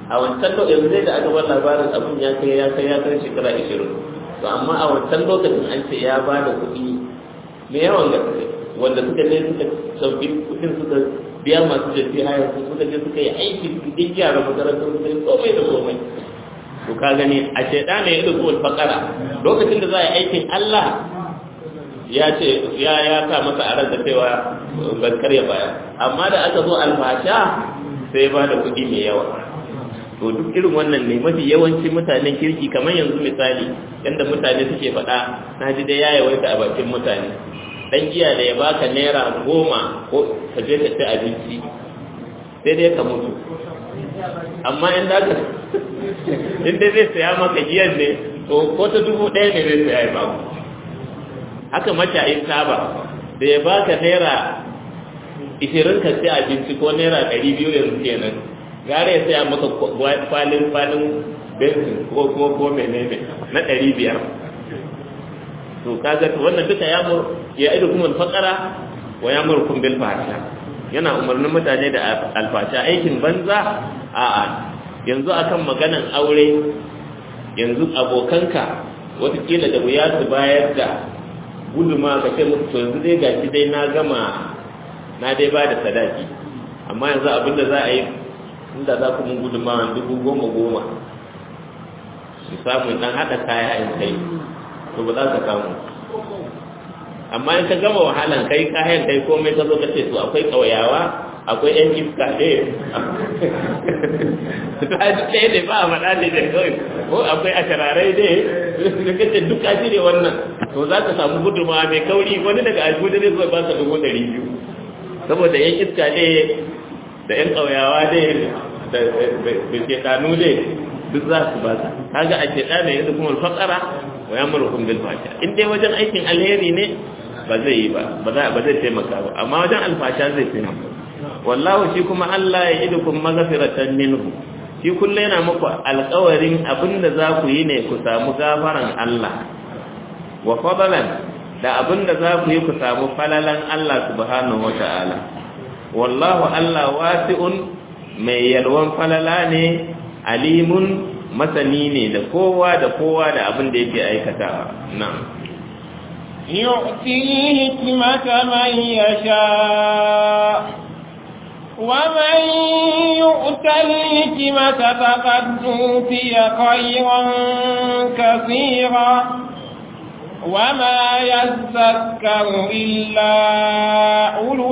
a wancan lokacin zai da aka bar labarin abin ya kai ya kai ya kai shekara ishirin to amma a wancan lokacin an ce ya ba da kuɗi mai yawan gaske wanda suka je suka sauki kuɗin suka biya masu jafi haya su suka je suka yi aiki duk yara makarantar suka yi komai da komai to ka gani a shaida ne ya ɗauki fakara lokacin da za a yi aikin Allah ya ce ya ya sa masa a ransa cewa ban karya baya amma da aka zo alfasha sai ba da kuɗi mai yawa to duk irin wannan ne mafi yawancin mutanen kirki kamar yanzu misali yadda mutane suke faɗa na ji dai ya yawaita a bakin mutane dan giya da ya baka naira goma ko ka je ka ci abinci sai dai ka mutu amma in da ka in dai zai saya maka giyan ne to ko ta dubu ɗaya ne zai saya ba haka mashayin taba da ya baka naira ishirin ka ci abinci ko naira ɗari biyu yanzu kenan gara ya saya maka kwalin kwalin bensin ko ko ko menene na ɗari biyar to kaga wannan duka ya mur ya idu kuma fakara wa ya mur kun bil fasha yana umarnin mutane da alfasha aikin banza a'a yanzu akan maganan aure yanzu abokanka watakila da wuya su bayar da guduma ka ce musu to yanzu dai gashi dai na gama na dai ba da sadaki amma yanzu abinda za a yi inda za ku mun guduma dubu goma goma su samu dan haɗa kaya in kai to ba za ka samu amma in ka gama wahalan kai kayan kai komai ka zo ka ce to akwai ƙauyawa akwai yan iska ɗaya ta ji ɗaya ne ba a faɗa ne da kawai ko akwai ashararai ne da kace duk ka ne wannan to za ka samu gudunmawa mai kauri wani daga aljuda ne zai ba ka dubu ɗari biyu saboda yan iska ne da yan ƙauyawa ne da shekanu ne duk za su ba ka kaga a shekana ne yadda kuma alfaƙara wa ya mara bil fasha in dai wajen aikin alheri ne ba zai yi ba ba zai taimaka ba amma wajen alfasha zai taimaka wallahu shi kuma Allah ya idukum maghfiratan minhu shi kullu yana muku alƙawarin abinda za ku yi ne ku samu gafaran Allah wa fadlan da abinda za ku yi ku samu falalan Allah subhanahu wata'ala wallahu Allah wasi'un mai yalwan falala ne alimun masani ne da kowa da kowa da abin da yake aikatawa na'am يؤتي الحكمة من يشاء ومن يؤت الحكمة فقد أوتي خيرا كثيرا وما يذكر إلا أولو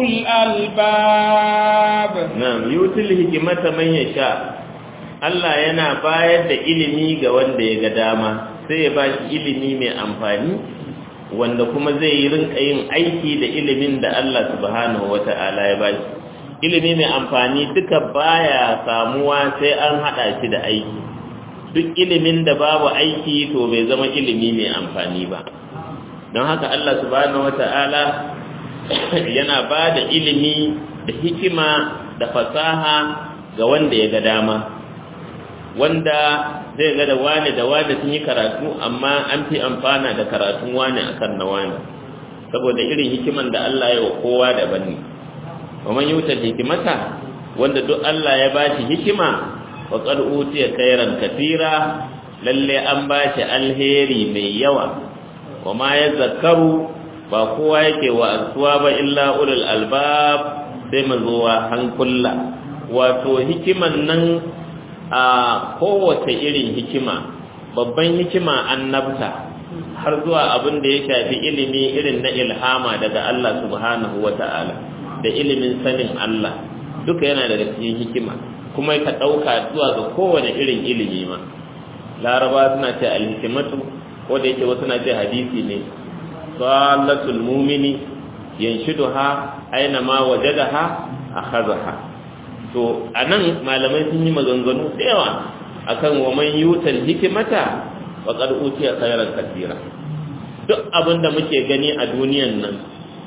الألباب نعم يؤتي الحكمة من يشاء Allah yana bayar da ilimi ga wanda ya ga dama sai ya ba shi ilimi mai amfani wanda kuma zai yi rinka yin aiki da ilimin da Allah subhanahu wata'ala ya ba shi ilimi mai amfani duka baya samuwa sai an hada shi da aiki duk ilimin da babu aiki to bai zama ilimi mai amfani ba don haka Allah subhanahu wata'ala yana ba da ilimi da hikima da fasaha ga wanda ya ga dama wanda zai ga da wane da wane sun yi karatu amma an fi amfana da karatun wane akan na wane saboda irin hikiman da Allah ya wa kowa daban ne ومن يؤتى الحكمة wanda duk Allah ya bashi hikima wa qad utiya khairan katira lalle an bashi alheri mai yawa wa ma yazakkaru ba kowa yake wa asuwa ba illa ulul albab sai mazuwa hankula wato hikiman nan a kowace irin hikima babban hikima annabta har zuwa abin da ya shafi ilimi irin na ilhama daga Allah subhanahu wata'ala da ilimin sanin Allah duka yana daga cikin hikima kuma ka ɗauka zuwa ga kowane irin ilimi ma laraba suna ce alhikimatu ko da yake wasu na ce hadisi ne salatul mumini yanshiduha aina ma wajadaha akhadha to anan malamai sun yi maganganu da yawa akan wa man yutal hikimata faqad utiya khairan katira duk abinda muke gani a duniyan nan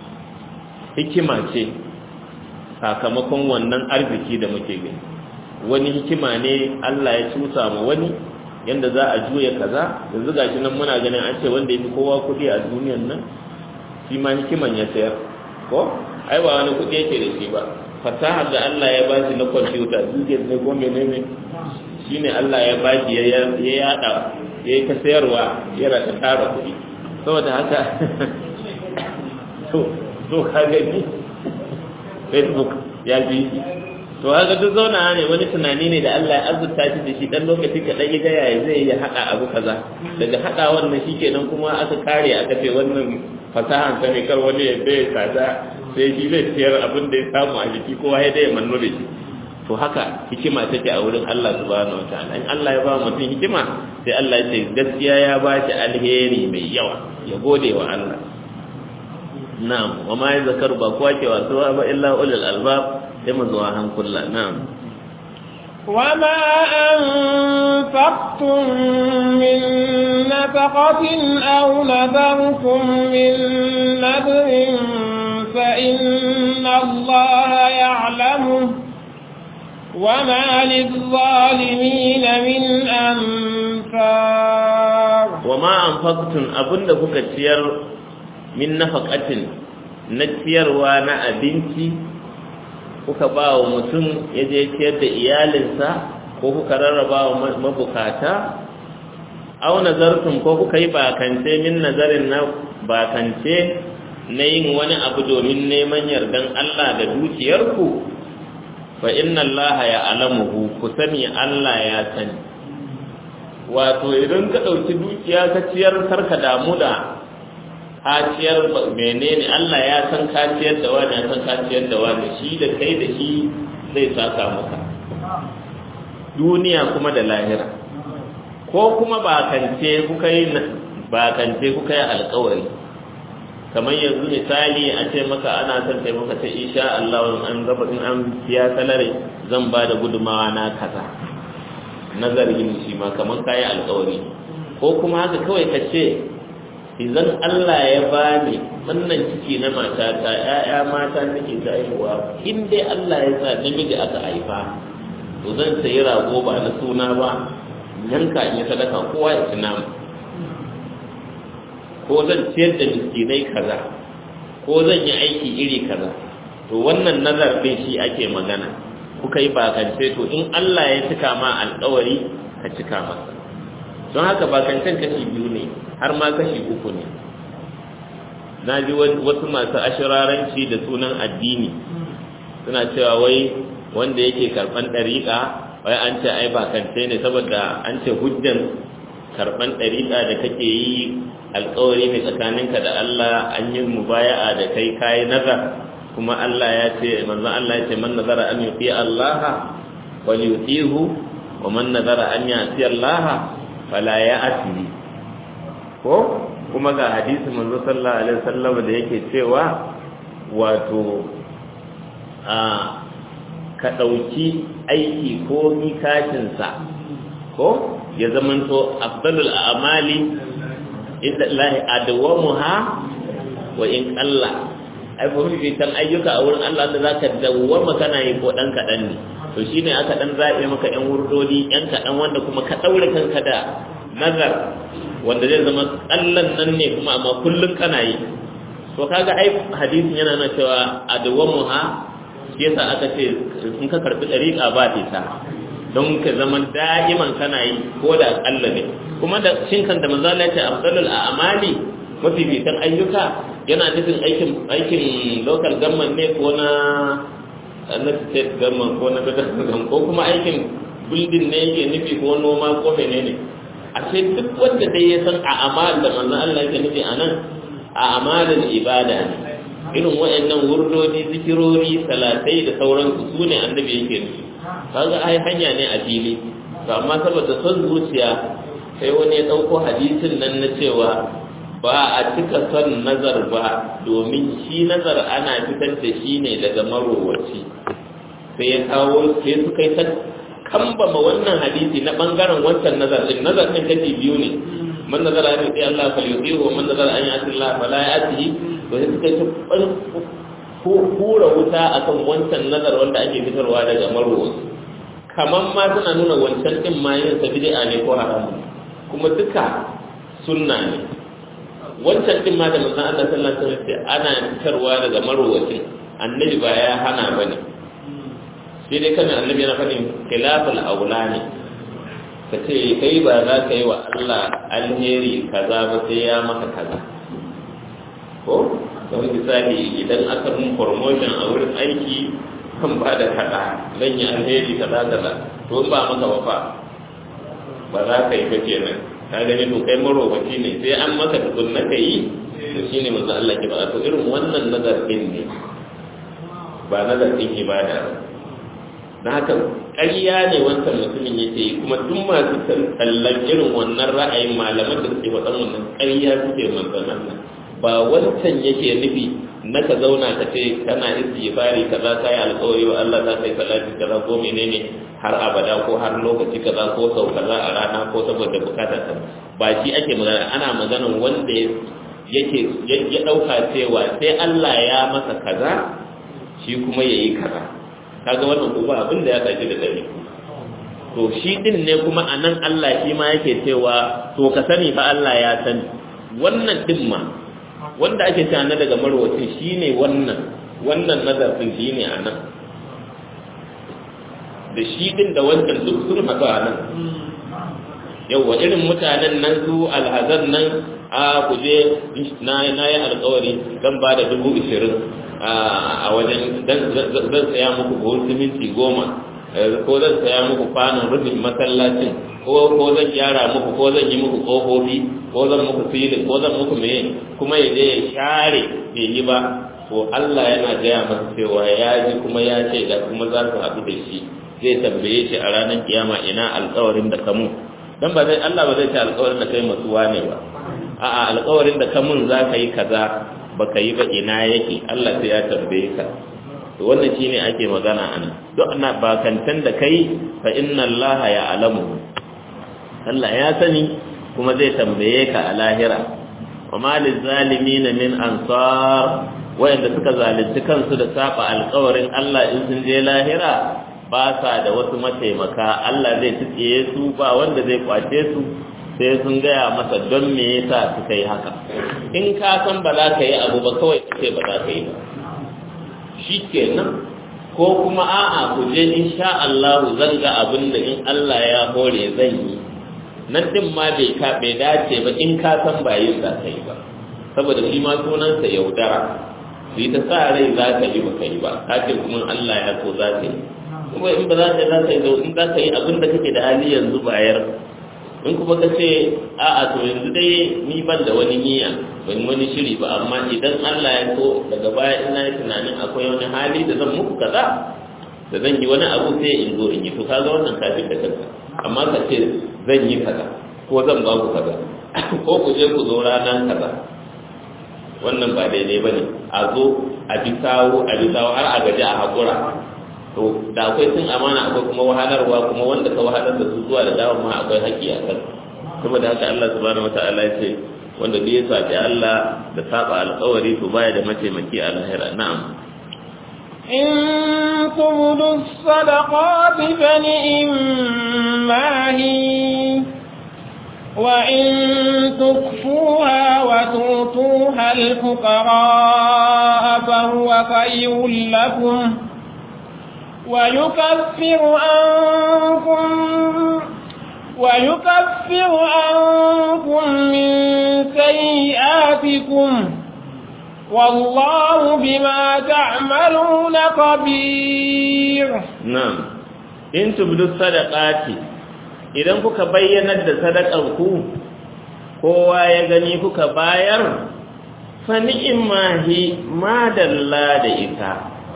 hikima ce sakamakon wannan arziki da muke gani wani hikima ne Allah ya cusa ma wani yanda za a juya kaza yanzu gashi nan muna ganin an ce wanda yafi kowa kuɗi a duniyan nan shi ma hikiman ya sayar ko ai ba wani kuɗi yake da shi ba fasaha da Allah ya ba shi na kwamfuta dukiyar ne ko menene shine Allah ya baki ya ya yada ya yi ta sayarwa yana ta tara kuɗi saboda haka to to ka gani facebook ya bi shi to haka duk zauna ne wani tunani ne da Allah ya azurta shi da shi dan lokaci kaɗan ya gaya ya zai ya haɗa abu kaza daga haɗa wannan shi kenan kuma aka kare aka ce wannan fasahan ta ne kar wani ya bai kaza sai shi zai siyar abin da ya samu a jiki kowa ya dai manno da shi to haka hikima take a wurin Allah subhanahu wataala in Allah ya ba mutum hikima sai Allah ya ce gaskiya ya ba shi alheri mai yawa ya gode wa Allah na'am wa ma yazkar ba kowa ke wasu ba illa ulul albab sai mu zuwa hankula na'am وما أنفقتم من نفقة أو نذرتم من نذر فإن الله يعلمه وما للظالمين من أنفار وما أنفقتم أبن kuka ciyar min nafaqatin na ciyarwa na abinci kuka ba wa mutum ya je ciyar da iyalinsa ko kuka rarraba wa mabukata au nazartum ko kuka yi bakance min nazarin na bakance na yin wani abu domin neman yardan Allah da dukiyarku fa inna Allah ya alamuhu ku sani Allah ya sani wato idan ka ɗauki dukiya ka ciyar karka damu da kaciyar menene Allah ya san kaciyar da wani ya san kaciyar da wani shi da kai da shi zai saka maka duniya kuma da lahira ko kuma bakance kuka yi bakance kuka yi alkawari kamar yanzu misali a ce maka ana son taimaka ta insha Allah an gaba in an biya salari zan ba da gudumawa na kaza nazarin shi ma kamar kayi alkawari ko kuma haka kawai ka ce idan Allah ya bani wannan ciki na matata ƴaƴa mata nake ta haihuwa in dai Allah ya sa namiji aka haifa to zan sayi rago ba na suna ba yanka in yi sadaka kowa ya ci nama ko zan ciyar da miskinai kaza ko zan yi aiki iri kaza to wannan nazar din shi ake magana kuka yi bakance to in Allah ya cika ma alƙawari ka cika masa don haka bakancen kashi biyu ne har ma kashi uku ne na ji wasu masu ashiraranci da sunan addini suna cewa wai wanda yake karɓan ɗariƙa wai an ce ai bakance ne saboda an ce hujjan karɓan ɗariƙa da kake yi alƙawari ne tsakaninka da Allah an yi mubaya'a da kai kayi nazar kuma Allah ya ce manzon Allah ya ce man nazara an yuti Allah wal yutihu wa man nazara an yati Allah fala ya'ti ko kuma ga hadisi manzo sallallahu alaihi wasallam da yake cewa wato a ka dauki aiki ko mikashin sa ko ya zamanto afdalul a'mali inda Allah adwamuha wa in qalla ai fa fitan ayyuka a wurin Allah da zaka dawwama kana yi ko dan kadan ne to shine aka dan zabe maka yan wurdodi yan kadan wanda kuma ka daure kanka da nazar wanda zai zama kallan nan ne kuma amma kullun kana yi to kaga ai hadisin yana nuna cewa adwamuha shi yasa aka ce in ka karbi dariqa ba ta don ka zama da'iman kana yi ko da kalla ne kuma da shin kan da manzo Allah ya ce afdalul a'mali mafificin ayyuka yana nufin aikin aikin local government ne ko na na state government ko na federal government ko kuma aikin building ne yake nufi ko noma ko menene a ce duk wanda dai ya san a amal da manzon Allah yake nufi anan a amalin ibada ne irin waɗannan wurdodi zikirori salatai da sauransu su ne annabi yake nufi kaga ai hanya ne a fili to amma saboda son zuciya sai wani ya ɗauko hadisin nan na cewa ba a cika son nazar ba domin shi nazar ana fitar da shi ne daga marowaci sai ya kawo sai suka yi ta kambama wannan hadisi na bangaren wancan nazar din nazar din kashi biyu ne man nazara an yi Allah fa yuti wa man nazara an yati Allah fa la yati to sai suka yi ta hura wuta akan wancan nazar wanda ake fitarwa daga marowaci kaman ma suna nuna wancan din ma yin sa bid'a ne ko haramu kuma duka sunna ne wancan din ma da manzon Allah sallallahu alaihi wasallam ana fitarwa daga marwacin annabi ba ya hana bane sai dai kana annabi yana fadin khilafal aula ne ka ce kai ba za ka yi wa Allah alheri kaza ba sai ya maka kaza ko kamar misali idan aka mun promotion a wurin aiki kan ba da kaza zan yi alheri kaza kaza to ba maka ba fa ba za ka yi ba kenan ka gani to kai marobaci ne sai an maka tukun na ka yi to shine manzo Allah ke ba to irin wannan nazarin ne ba nazarin ibada ba na haka ƙarya ne wancan mutumin yake yi kuma duk masu kallon irin wannan ra'ayin malaman da suke faɗan wannan ƙarya suke manzon Allah ba wancan yake nufi na ka zauna ka ce kana istighfari kaza ka yi alƙawari wa Allah za ka yi salati kaza ko menene har abada ko har lokaci kaza ko sau kaza a rana ko saboda bukatar ka ba shi ake magana ana maganan wanda yake ya ɗauka cewa sai Allah ya masa kaza shi kuma ya yi kaza kaga wannan ko ba abin da ya sake da dare to shi din ne kuma anan Allah shi ma yake cewa to ka sani fa Allah ya sani wannan din ma wanda ake cewa na daga marwacin shine wannan wannan nazarin shine anan da shi din da wancan duk sun haɗu a nan yauwa irin mutanen nan su alhazan nan a kuje na yi alkawari zan ba da dubu ishirin a wajen zan saya muku buhun siminti goma ko zan saya muku kwanon rufin masallacin ko zan gyara muku ko zan yi muku ƙofofi ko zan muku filin ko zan muku meye kuma ya je ya share bai yi ba to Allah yana gaya masa cewa ya ji kuma ya ce da kuma za su haɗu da shi zai tambaye shi a ranar kiyama ina alƙawarin da kamun dan ba zai Allah ba zai ce alƙawarin da kai masuwa ne ba a'a alƙawarin da kamun za ka yi kaza baka yi ba ina yake Allah sai ya tambaye ka to wannan shine ake magana anan duk ana bakantan da kai fa inna Allah ya alamu Allah ya sani kuma zai tambaye ka a lahira wa ma lizalimin min ansar wayanda suka zalunci kansu da saba alƙawarin Allah in sun je lahira ba sa da wasu mataimaka Allah zai tsiye su ba wanda zai kwace su sai sun gaya masa don me yasa suka yi haka in ka san ba za ka yi abu ba kawai ce ba za ka yi ba shi kenan ko kuma a'a ku je insha Allah zan ga abin da in Allah ya hore zan yi nan din ma bai ka bai dace ba in ka san ba yin za ka yi ba saboda shi ma sunansa yaudara su yi ta sa rai za ka yi ba ka yi ba ka ce kuma Allah ya so za ka yi kuma in ba za ka yi za ka yi in za ka yi abin da kake da hali yanzu bayar in kuma ka ce a'a to yanzu dai ni ban da wani niyya ban wani shiri ba amma idan Allah ya so daga baya ina yi tunanin akwai wani hali da zan muku kaza da zan yi wani abu sai in zo in yi to kaga wannan kafin da kanka amma ka ce zan yi kaza ko zan ba ku kaza ko ku je ku zo rana kaza wannan ba daidai bane a zo a bi sawo a bi sawo har a gaji a hakura to da akwai sun amana akwai kuma wahalarwa kuma wanda ka wahalar da su zuwa da dawo ma akwai haƙƙi a kan saboda haka Allah subhanahu wataala ya ce wanda duk ya saci Allah da saba alƙawari to baya da mataimaki a lahira na'am إن تبدوا الصدقات فنئما هي وإن تكفوها وتؤتوها الفقراء فهو خير لكم ويكفر عنكم ويكفر عنكم من سيئاتكم والله بما تعملون خبير na'am in tubdu sadaqati idan kuka bayyanar da sadakan ku kowa ya gani kuka bayar fa ni'mahi madalla da ita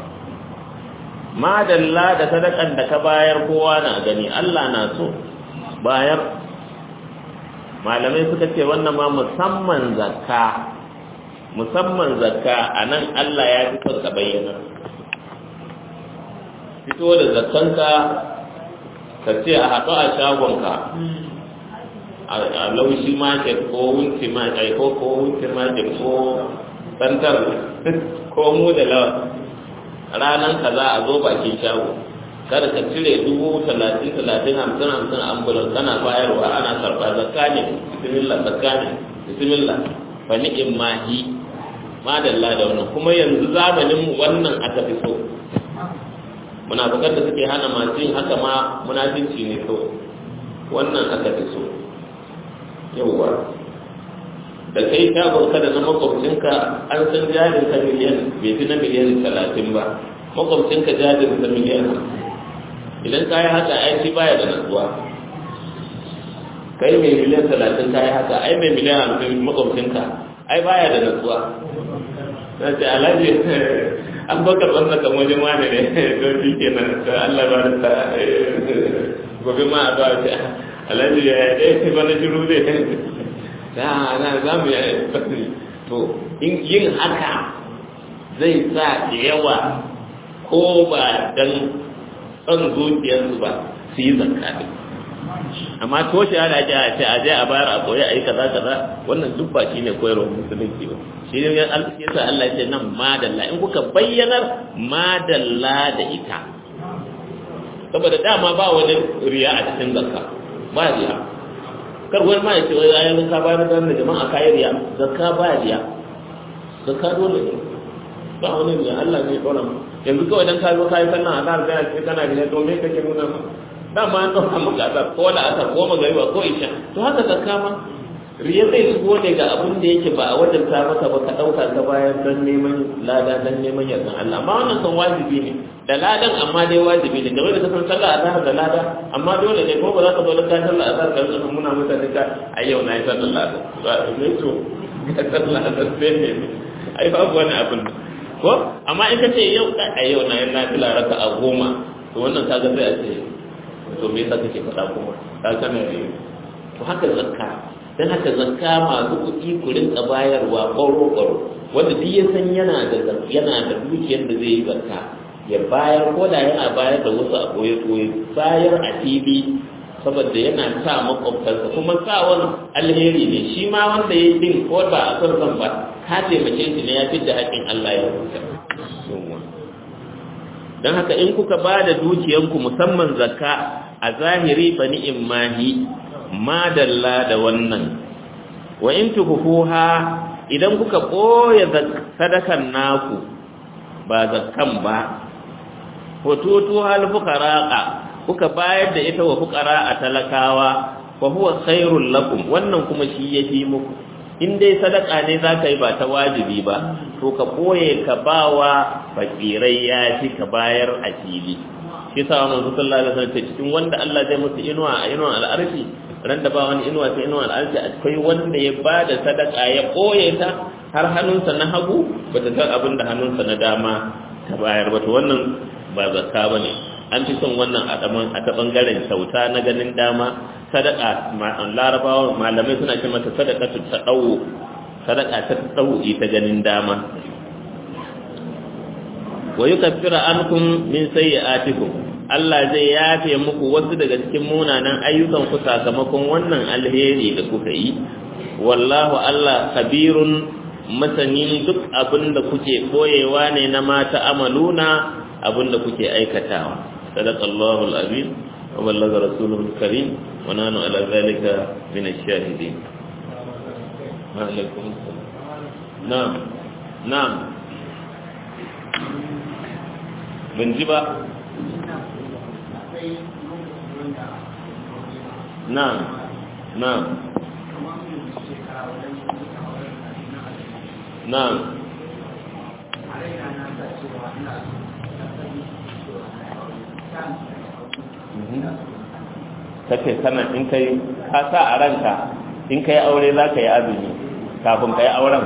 madalla da sadakan da ka bayar kowa na gani Allah na so bayar malamai suka ce wannan ma musamman zakka musamman zakka anan Allah ya fi son ka bayyana fito da zakkanka ka ce a haɗu a shagonka a laushi market ko wunti market ko ko wunti market ko santar ko mu da lawa ranar ka za a zo bakin shago kada ka cire dubu talatin talatin hamsin hamsin ambulan kana bayarwa ana karɓa zakka ne bismillah zakka ne bismillah fa ni'im mahi madalla da wannan kuma yanzu zamanin mu wannan aka fi so munafikan da suke hana masu yin haka ma munafinci ne kawai wannan aka fi so yauwa da kai shagon ka da na makwabcinka an san jarin ka miliyan bai fi na miliyan talatin ba makwabcinka jarin ka miliyan idan ka yi haka ai shi baya da natsuwa kai mai miliyan talatin ka yi haka ai mai miliyan hamsin makwabcinka ai baya da natsuwa na ce alhaji an baka tsanna kan wajen wani ne don shi ke nan ta Allah ba da ta gobe ma a zuwa ce alhaji ya yi ɗaya ba na shiru zai ta na za mu yi to yin haka zai sa da yawa ko ba dan son zuciyarsu ba su yi zakka amma toshe ana ake a ce a je a bayar a koyi a yi kaza kaza wannan duk ba shine koyarwar musulunci ba shi ne yasa Allah ya ce nan madalla in kuka bayyanar madalla da ita saboda dama ba wani riya a cikin zakka ba riya kar wani ma ya ce wai ayyukan ka bayar da jama'a kayi riya zakka ba riya zakka dole ne ba wani riya Allah ne ya dora mu yanzu kawai dan ka zo kayi sannan a zahar gaya ce kana riya to me kake nuna ma dama an ɗauka maka asar ko wala asar ko magariba ko isha to haka zakka ma riya zai shigo ne ga abin da yake ba a wajen ta maka ba ka ɗauka ka bayar don neman lada don neman yardan Allah amma wannan kan wajibi ne da ladan amma dai wajibi ne game da kasan sallah azhar da lada amma dole ne ko ba za ka zo ka sallah azhar ka rika muna mutane ka a yau na yi sallah azhar ne to ka sallah azhar sai ne ai babu wani abin ko amma in ka ce yau a yau na yi nafila raka a goma to wannan kaga sai a ce to me yasa kake faɗa kuma ka kana ne to haka zakka dan haka zakka masu kuɗi ku rinka bayarwa ƙwaro ƙwaro wanda duk ya san yana da yana da dukiyar da zai yi zakka ya bayar ko da yana bayar da wasu a koye koye bayar a fili saboda yana sa makwabtarsa kuma sa wani alheri ne shi ma wanda ya din ko ba a son zan ba ka taimake shi ne ya fi da haƙƙin Allah ya huta don haka in kuka ba da dukiyanku musamman zakka a zahiri fa ni'im mahi madalla da wannan wa in tuhuha idan kuka ɓoye sadakan naku ba zakkan ba hututu hal fuqara'a kuka bayar da ita wa fuqara a talakawa fa huwa khairul lakum wannan kuma shi yafi muku in dai sadaka ne zaka yi ba ta wajibi ba to ka koye ka bawa fakirai ya fi ka bayar a fili shi sa wannan sallallahu alaihi wasallam cikin wanda Allah zai musu inuwa a inuwa al'arshi ran da ba wani inuwa sai inuwa al'arshi akwai wanda ya bada sadaka ya koye ta har hannunsa na hagu bata san abin da hannunsa na dama ta bayar ba to wannan ba zakka bane an fi son wannan a ta bangaren kyauta na ganin dama sadaka larabawa malamai suna ce mata sadaka ta dawo sadaka ta dawo ta ganin dama wa yukaffira ankum min sayyi'atikum Allah zai yafe muku wasu daga cikin munanan ayyukan ku sakamakon wannan alheri da kuka yi wallahu Allah kabirun masanin duk abin da kuke boyewa ne na mata amaluna abin da kuke aikatawa sadaqallahu al-azim wa ballaga rasuluhu al-karim wa nanu ala zalika min ash-shahidin wa alaikum na'am na'am ban ji ba na'am na'am na'am kace kana in kai ka sa a ranka in kai aure za ka yi azumi kafin ka yi auren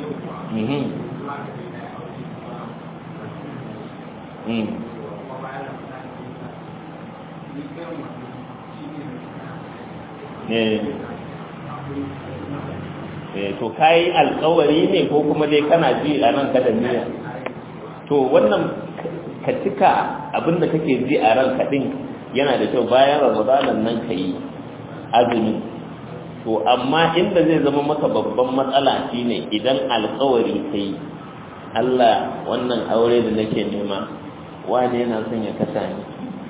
to kai alkawari ne ko kuma dai kana ji a nan kada niyya to wannan ka cika abinda kake ji a ranka din yana da kyau bayan ramadanan nan ka yi azumi to amma inda zai zama maka babban matsala shine idan alkawari kai Allah wannan aure da nake nema wani yana son ya kasa ni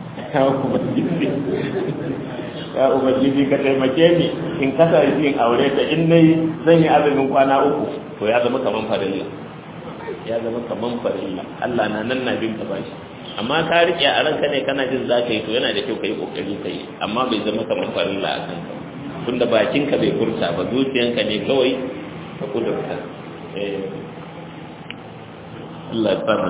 ya ubangiji ka taimake ni in kasa shi in aure ta in nayi zan yi azumin kwana uku to ya zama kaman farilla ya zama kaman farilla Allah na nan na bin ka bashi amma ka rike a ranka ne kana jin za ka yi to yana da kyau ka yi kokari ka yi amma bai zama kamar farilla a kanka tunda bakinka bai furta ba zuciyanka ne kawai ka kudurta Allah ya